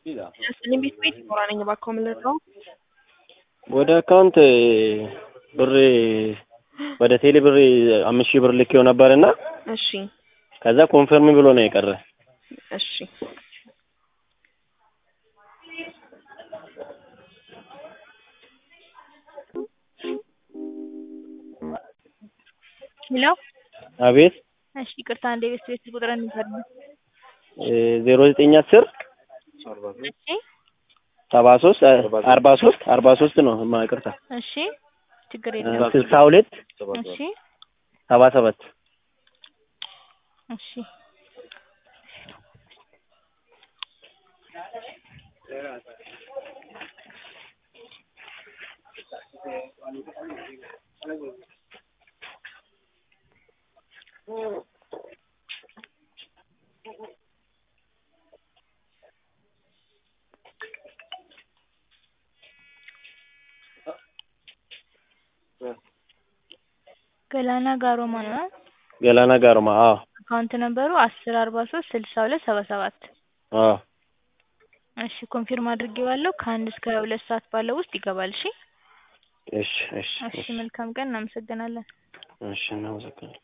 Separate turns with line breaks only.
እኔም ቤት ቤት ኖራ ነኝ እባክዎ ምን ልርዳው?
ወደ አካውንት ብር ወደ ቴሌ ብር አምስት ሺህ ብር ልኬው ነበርና
እሺ
ከዛ ኮንፈርም ብሎ ነው የቀረ።
እሺ ሄሎ
አቤት
እሺ ይቅርታ አንዴ ቤት ቤት ቁጥር እንገርም
ዜሮ ዘጠኝ አስር
እሺ
ሰባ ሶስት አርባ ሶስት አርባ ሶስት ነው ማ ይቅርታ
እሺ ችግር የለም
ስልሳ ሁለት
እሺ
ሰባ ሰባት
እሺ ገላና ጋሮማ ነው
ገላና ጋርማ አዎ
አካውንት ነበሩ አስር አርባ ሶስት ስልሳ ሁለት ሰባ ሰባት
አዎ
እሺ ኮንፊርም አድርጌዋለሁ ከአንድ እስከ ሁለት ሰዓት ባለው ውስጥ ይገባል እሺ
እሺ እሺ
እሺ መልካም ቀን እናመሰግናለን
እሺ እናመሰግናለን